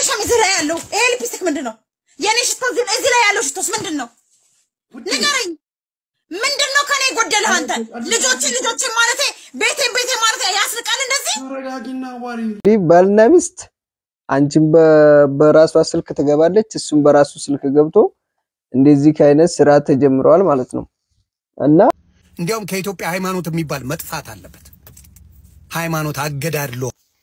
ሸሚዝ ላይ ያለው ይሄ ሊፕስቲክ ምንድን ነው? የኔ ሽቶ እዚህ እዚህ ላይ ያለው ሽቶስ ምንድን ነው? ንገረኝ። ምንድን ነው ከኔ የጎደለህ አንተ? ልጆችን ልጆችን ማለቴ ቤቴን ቤቴ ማለቴ ያስንቃል እንደዚህ ተረጋጊና ዋሪ እንግዲህ ባልና ሚስት አንቺም በ- በራሷ ስልክ ትገባለች፣ እሱም በራሱ ስልክ ገብቶ እንደዚህ አይነት ስራ ተጀምረዋል ማለት ነው እና እንዲያውም ከኢትዮጵያ ሃይማኖት የሚባል መጥፋት አለበት። ሃይማኖት አገዳድሎ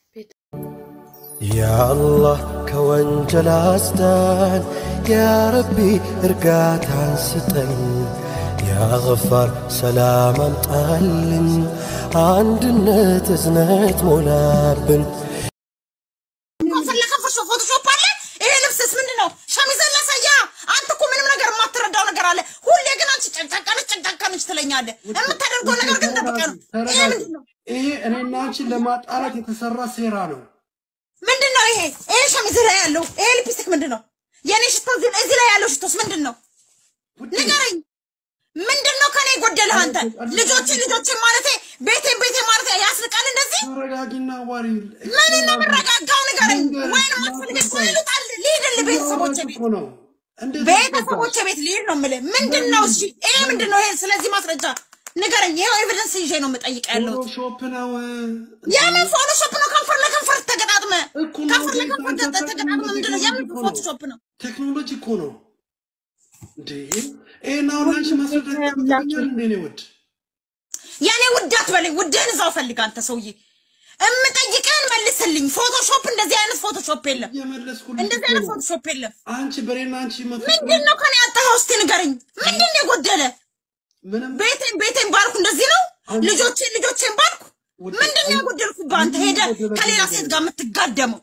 ያአላህ ከወንጀል አስዳን፣ ያረቢ እርጋታን ስጠን፣ ያገፋር ሰላም አምጣልን፣ አንድነት እዝነት ሞላብን። ፈለከ ፎቶሾፕ አለ። ይሄ ልብስስ ምንድን ነው? ሸሚዝን ላሳያ። አንተ እኮ ምንም ነገር የማትረዳው ነገር አለ። ሁሌ ግን አንቺ ጨቅጫቃነች ጨቅጫቃነች ትለኛለህ። የምታደርገው ነገር ግን ጠብቀህ ነው። ይሄ ምንድን ነው? ይሄ እኔና አንቺን ለማጣላት የተሰራ ሴራ ነው። ምንድን ነው ይሄ? ይሄ ሸሚዝ ላይ ያለው ይሄ ሊፕስቲክ ምንድን ነው? የኔ ሽቶ እዚህ እዚህ ላይ ያለው ሽቶስ ምንድን ነው? ንገረኝ። ምንድን ነው ከኔ የጎደለህ አንተ? ልጆችን ልጆችን ማለቴ ቤቴን ቤቴ ማለቴ ያስንቃል እንደዚህ ተረጋጊና ዋሪ ምን ነው የምረጋጋው? ንገረኝ። ወይንም አትፈልገኝ እኮ ይሉጣል። ልሂድልህ ቤተሰቦቼ ቤት እኮ ነው እንደዚህ ቤተሰቦቼ ቤት ልሂድ ነው የምልህ። ምንድን ነው እሺ? ይሄ ምንድን ነው? ይሄ ስለዚህ ማስረጃ ንገረኝ። ይኸው ኤቪደንስ ይዤ ነው የምጠይቅ ያለሁት። ፎቶሾፕ ነው የምን ፎቶሾፕ ነው? ከንፈር ለከንፈር ተገጣጥመ እኮ ነው። ከንፈር ለከንፈር ተ- ተገጣጥመ ምንድን ነው? የምን ፎቶሾፕ ነው? ቴክኖሎጂ እኮ ነው እንዴ! ይሄን አሁን አንቺ ማስረዳት ያቅተኛል እንዴ? እኔ ውድ የኔ ውድ አትበለኝ። ውድህን እዛው ፈልግ አንተ ሰውዬ። እምጠይቅህን መልስልኝ። ፎቶሾፕ እንደዚህ አይነት ፎቶሾፕ የለም። እየመለስኩልሽ እንደዚህ እኮ አይነት ነው። ፎቶሾፕ የለም። አንቺ በኔና አንቺ መፈ ምንድን ነው ከኔ ያጣኸው? እስቲ ንገረኝ። ምንድን ነው የጎደለ? ምንም ቤቴን ቤቴን ባልኩ እንደዚህ ነው። ልጆቼን ልጆቼን ባልኩ ምንድን ነው ያጎደልኩብህ? አንተ ሄደህ ከሌላ ሴት ጋር የምትጋደመው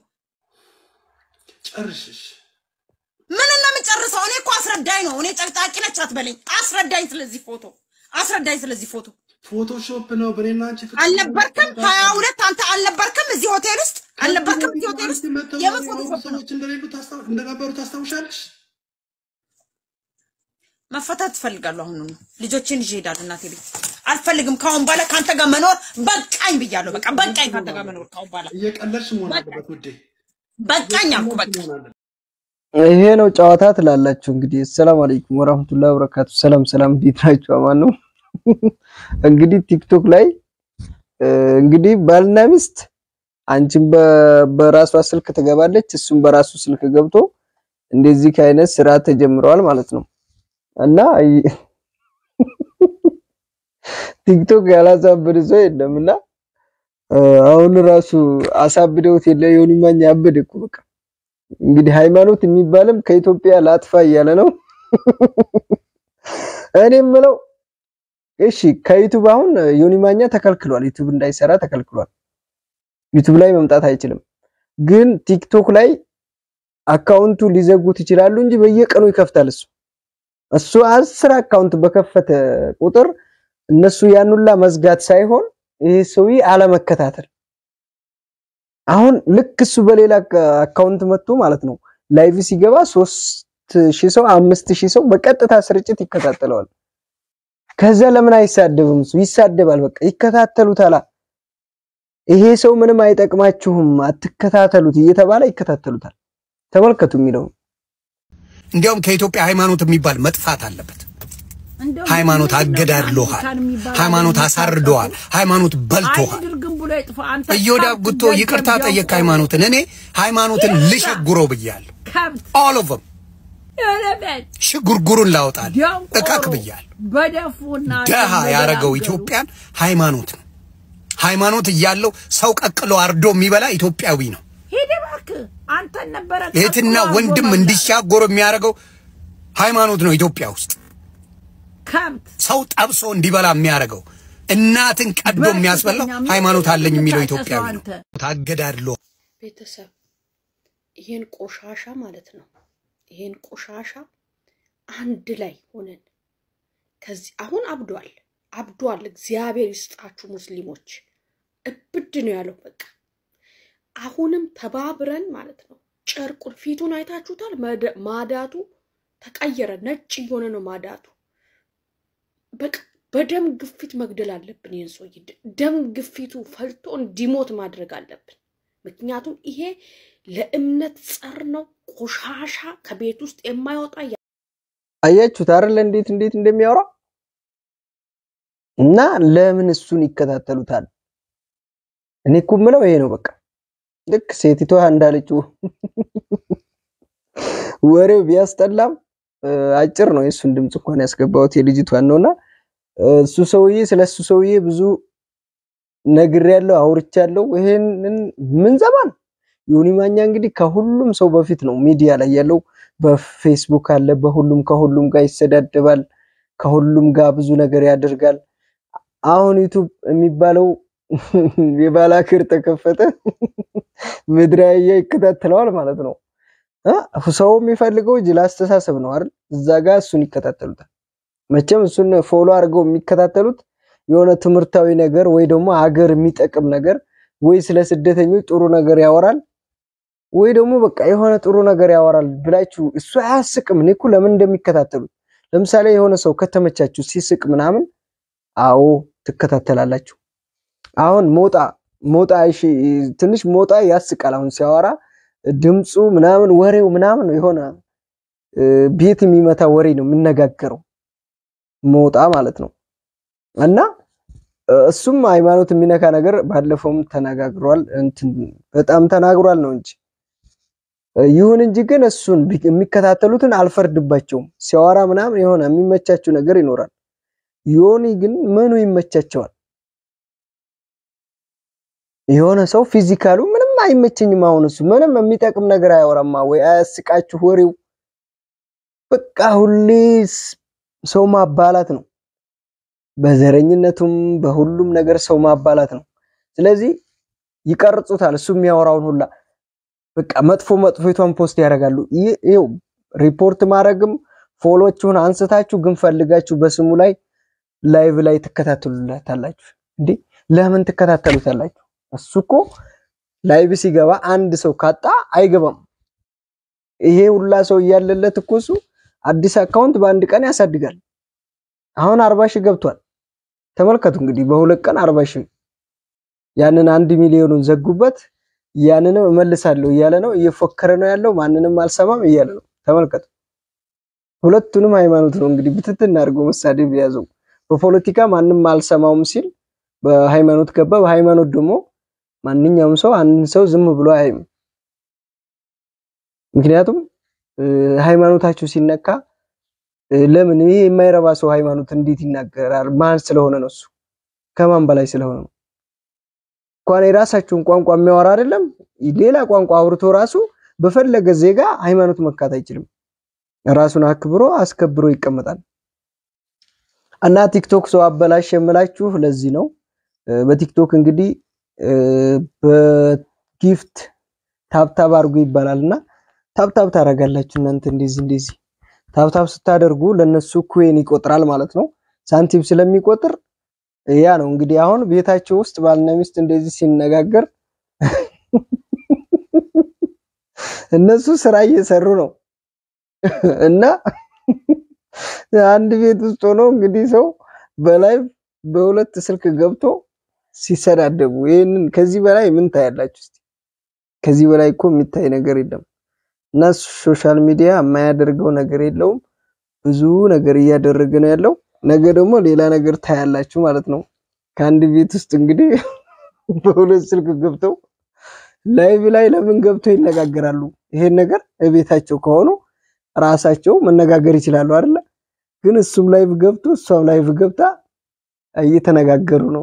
ጨርሽሽ ምን ነው የምጨርሰው? እኔ እኮ አስረዳኝ ነው። እኔ ጨቅጣቂ ነች አትበለኝ። አስረዳኝ ስለዚህ ፎቶ አስረዳኝ ስለዚህ ፎቶ። ፎቶሾፕ ነው በኔና አንቺ ፍቅር አልነበርክም? ሀያ ሁለት አንተ አልነበርክም እዚህ ሆቴል ውስጥ አልነበርክም? እዚህ ሆቴል ውስጥ መተው የምን ያወሩ ፎቶሾፕ ነው? ሰዎች እንደሌሉ ታስታው- እንደነበሩ ታስታውሻለሽ? መፈታት ትፈልጋለሁ። አሁን ነው ልጆችን ይዤ እሄዳለሁ እናቴ ቤት። አልፈልግም ከአሁን በኋላ ከአንተ ጋር መኖር በቃኝ ብያለሁ። በቃ በቃኝ ከአንተ ጋር መኖር ከአሁን በኋላ እየቀለድሽ መሆን አለበት ውዴ። በቃኝ አልኩ። በቃ መሆን አለበት። ይሄ ነው ጨዋታ ትላላችሁ። እንግዲህ ሰላም አለይኩም ወራህመቱላሂ ወበረካቱ። ሰላም ሰላም፣ እንዴት ናችሁ? አማን ነው። እንግዲህ ቲክቶክ ላይ እ፣ እንግዲህ ባልና ሚስት አንቺም በ- በራሷ ስልክ ትገባለች፣ እሱም በራሱ ስልክ ገብቶ እንደዚህ አይነት ስራ ተጀምረዋል ማለት ነው እና ይ- ቲክቶክ ያላሳበደ ሰው የለምና እ፣ አሁን ራሱ አሳብደውት የለ ዮኒ ማኛ አበደ እኮ በቃ እንግዲህ ሃይማኖት የሚባልም ከኢትዮጵያ ላጥፋ እያለ ነው። እኔ የምለው እሺ ከዩቱብ አሁን ዮኒ ማኛ ተከልክሏል፣ ዩቱብ እንዳይሰራ ተከልክሏል። ዩቱብ ላይ መምጣት አይችልም። ግን ቲክቶክ ላይ አካውንቱ ሊዘጉት ይችላሉ እንጂ በየቀኑ ይከፍታል። እሱ እሱ አስር አካውንት በከፈተ ቁጥር እነሱ ያኑላ መዝጋት ሳይሆን ይሄ ሰውዬ አለመከታተል አሁን ልክ እሱ በሌላ አካውንት መጥቶ ማለት ነው ላይቭ ሲገባ ሶስት ሺህ ሰው አምስት ሺህ ሰው በቀጥታ ስርጭት ይከታተለዋል። ከዛ ለምን አይሳደብም? እሱ ይሳደባል። በቃ ይከታተሉታል። ይሄ ሰው ምንም አይጠቅማችሁም አትከታተሉት እየተባለ ይከታተሉታል። ተመልከቱ የሚለው እንዲያውም ከኢትዮጵያ ሃይማኖት የሚባል መጥፋት አለበት። ሃይማኖት አገዳድሎሃል። ሃይማኖት አሳርዶሃል። ሃይማኖት በልቶሃል። እዮዳ ጉቶ ይቅርታ ጠየቅ ሃይማኖትን። እኔ ሃይማኖትን ልሸጉረው ብያለሁ። ኦል ኦፍ ሽጉርጉሩን ላውጣል እካክ ብያለሁ። በደፉና ደሃ ያረገው ኢትዮጵያን ሃይማኖት ነው። ሃይማኖት እያለው ሰው ቀቅሎ አርዶ የሚበላ ኢትዮጵያዊ ነው። ሂድ እባክህ አንተን ነበረ እህትና ቀጥሎ ወንድም አርጎ እንዲሻጎር የሚያደርገው ሃይማኖት ነው። ኢትዮጵያ ውስጥ ከብት ሰው ጠብሶ እንዲበላ የሚያደርገው እናትን ቀዶ የሚያስበላው ሃይማኖት አለኝ የሚለው ኢትዮጵያዊ ነው። ታገዳድሎ ቤተሰብ ይሄን ቆሻሻ ማለት ነው። ይሄን ቆሻሻ አንድ ላይ ሆነን ከዚህ አሁን አብዷል አብዷል። እግዚአብሔር ይስጣችሁ ሙስሊሞች፣ እብድ ነው ያለው። በቃ አሁንም ተባብረን ማለት ነው። ጨርቁን ፊቱን አይታችሁታል። መደ- ማዳቱ ተቀየረ፣ ነጭ እየሆነ ነው ማዳቱ። በቃ በደም ግፊት መግደል አለብን። ይህን ሰውዬ ደ- ደም ግፊቱ ፈልቶ እንዲሞት ማድረግ አለብን። ምክንያቱም ይሄ ለእምነት ጸር ነው። ቆሻሻ ከቤት ውስጥ የማይወጣ አያችሁት አይደል? እንዴት እንዴት እንደሚያወራ እና ለምን እሱን ይከታተሉታል? እኔ እኮ የምለው ይሄ ነው። በቃ ልክ ሴቲቷ እንዳለችው ወሬው ቢያስጠላም እ፣ አጭር ነው። የእሱን ድምፅ እንኳን ያስገባሁት የልጅቷን ነውና እሱ ሰውዬ ስለ እሱ ሰውዬ ብዙ ነግሬያለሁ፣ አውርቻለሁ። ይሄንን ምን ዘመን ዮኒ ማኛ እንግዲህ ከሁሉም ሰው በፊት ነው ሚዲያ ላይ ያለው። በፌስቡክ አለ፣ በሁሉም ከሁሉም ጋር ይሰዳደባል፣ ከሁሉም ጋር ብዙ ነገር ያደርጋል። አሁን ዩቱብ የሚባለው የባላክር ተከፈተ፣ ምድራዊ ይከታተለዋል ማለት ነው። እ ሰው የሚፈልገው ጅል አስተሳሰብ ነው አይደል? እዛ ጋር እሱን ይከታተሉታል። መቼም እሱን ፎሎ አድርገው የሚከታተሉት የሆነ ትምህርታዊ ነገር ወይ ደግሞ ሀገር የሚጠቅም ነገር ወይ ስለ ስደተኞች ጥሩ ነገር ያወራል ወይ ደግሞ በቃ የሆነ ጥሩ ነገር ያወራል ብላችሁ እሱ አያስቅም። እኔ እኮ ለምን እንደሚከታተሉት ለምሳሌ የሆነ ሰው ከተመቻችሁ ሲስቅ ምናምን አዎ ትከታተላላችሁ። አሁን ሞጣ ሞጣ እሺ፣ ትንሽ ሞጣ ያስቃል። አሁን ሲያወራ ድምፁ ምናምን ወሬው ምናምን የሆነ እ፣ ቤት የሚመታ ወሬ ነው የሚነጋገረው ሞጣ ማለት ነው። እና እ፣ እሱም ሃይማኖት የሚነካ ነገር ባለፈውም ተነጋግሯል፣ እንትን በጣም ተናግሯል ነው እንጂ እ፣ ይሁን እንጂ ግን እሱን ቢ- የሚከታተሉትን አልፈርድባቸውም። ሲያወራ ምናምን የሆነ የሚመቻቸው ነገር ይኖራል። ዮኒ ግን ምኑ ይመቻቸዋል? የሆነ ሰው ፊዚካሉ ምንም አይመቸኝም። አሁን እሱ ምንም የሚጠቅም ነገር አያወራማ ወይ አያስቃችሁ ወሬው በቃ ሁሌ ስ- ሰው ማባላት ነው። በዘረኝነቱም በሁሉም ነገር ሰው ማባላት ነው። ስለዚህ ይቀርጹታል። እሱ የሚያወራውን ሁላ በቃ መጥፎ መጥፎቷን ፖስት ያደርጋሉ። ይህ ይኸው ሪፖርት ማድረግም ፎሎችሁን አንስታችሁ ግን ፈልጋችሁ በስሙ ላይ ላይቭ ላይ ትከታተሉታላችሁ። እንዴ ለምን ትከታተሉታላችሁ? እሱ እኮ ላይቭ ሲገባ አንድ ሰው ካጣ አይገባም። ይሄ ሁላ ሰው እያለለት እኮ እሱ አዲስ አካውንት በአንድ ቀን ያሳድጋል። አሁን አርባ ሺህ ገብቷል። ተመልከቱ እንግዲህ በሁለት ቀን አርባ ሺህ ያንን አንድ ሚሊዮኑን ዘጉበት። ያንንም እመልሳለሁ እያለ ነው፣ እየፎከረ ነው ያለው። ማንንም አልሰማም እያለ ነው። ተመልከቱ። ሁለቱንም ሃይማኖት ነው እንግዲህ ብትትን አድርጎ መሳደብ የያዘው። በፖለቲካ ማንም አልሰማውም ሲል በሃይማኖት ገባ። በሃይማኖት ደግሞ ማንኛውም ሰው አንድ ሰው ዝም ብሎ አያይም። ምክንያቱም እ፣ ሃይማኖታችሁ ሲነካ እ፣ ለምን ይሄ የማይረባ ሰው ሃይማኖት እንዴት ይናገራል? ማን ስለሆነ ነው? እሱ ከማን በላይ ስለሆነ ነው? እንኳን የራሳችሁን ቋንቋ የሚያወራ አይደለም ሌላ ቋንቋ አውርቶ ራሱ በፈለገ ዜጋ ሃይማኖት መካት አይችልም። ራሱን አክብሮ አስከብሮ ይቀመጣል። እና ቲክቶክ ሰው አበላሽ የምላችሁ ለዚህ ነው። እ፣ በቲክቶክ እንግዲህ እ፣ በጊፍት ታብታብ አድርጉ ይባላል እና ታብታብ ታደርጋላችሁ እናንተ እንደዚህ እንደዚህ ታብታብ ስታደርጉ ለነሱ ኩዌን ይቆጥራል ማለት ነው። ሳንቲም ስለሚቆጥር ያ ነው እንግዲህ አሁን ቤታቸው ውስጥ ባልና ሚስት እንደዚህ ሲነጋገር እነሱ ስራ እየሰሩ ነው እና አንድ ቤት ውስጥ ሆኖ እንግዲህ ሰው በላይቭ በሁለት ስልክ ገብቶ ሲሰዳደቡ ይህንን ከዚህ በላይ ምን ታያላችሁ? እስቲ ከዚህ በላይ እኮ የሚታይ ነገር የለም። እና ሶሻል ሚዲያ የማያደርገው ነገር የለውም። ብዙ ነገር እያደረገ ነው ያለው። ነገ ደግሞ ሌላ ነገር ታያላችሁ ማለት ነው። ከአንድ ቤት ውስጥ እንግዲህ በሁለት ስልክ ገብተው ላይቭ ላይ ለምን ገብተው ይነጋገራሉ? ይሄን ነገር እቤታቸው ከሆኑ ራሳቸው መነጋገር ይችላሉ አይደለ? ግን እሱም ላይቭ ገብቶ እሷም ላይቭ ገብታ እየተነጋገሩ ነው።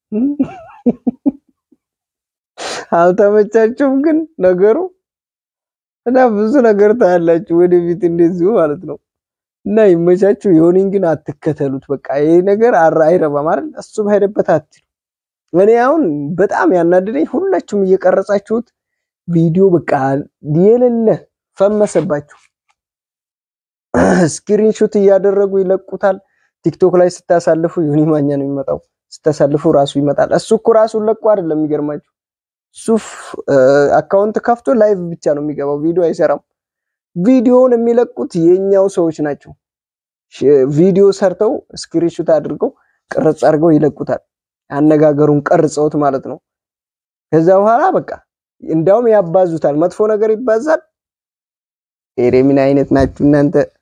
አልተመቻቸውም ግን ነገሩ እና ብዙ ነገር ታያላችሁ ወደፊት እንደዚሁ ማለት ነው። እና ይመቻችሁ። ዮኒን ግን አትከተሉት። በቃ ይሄ ነገር አራ አይረባም አይደል? እሱም ሄደበት አትሉ። እኔ አሁን በጣም ያናደደኝ ሁላችሁም እየቀረጻችሁት ቪዲዮ በቃ የሌለ ፈመሰባችሁ። ስክሪንሾት እያደረጉ ይለቁታል። ቲክቶክ ላይ ስታሳልፉ ዮኒ ማኛ ነው የሚመጣው። ስታሳልፉ ራሱ ይመጣል። እሱ እኮ ራሱን ለቁ አይደለም የሚገርማችሁ። እሱ አካውንት ከፍቶ ላይቭ ብቻ ነው የሚገባው፣ ቪዲዮ አይሰራም። ቪዲዮውን የሚለቁት የኛው ሰዎች ናቸው። ቪዲዮ ሰርተው ስክሪንሾት አድርገው ቅርጽ አድርገው ይለቁታል። አነጋገሩን ቀርጸውት ማለት ነው። ከዛ በኋላ በቃ እንዳውም ያባዙታል። መጥፎ ነገር ይባዛል። ኧረ ምን አይነት ናችሁ እናንተ?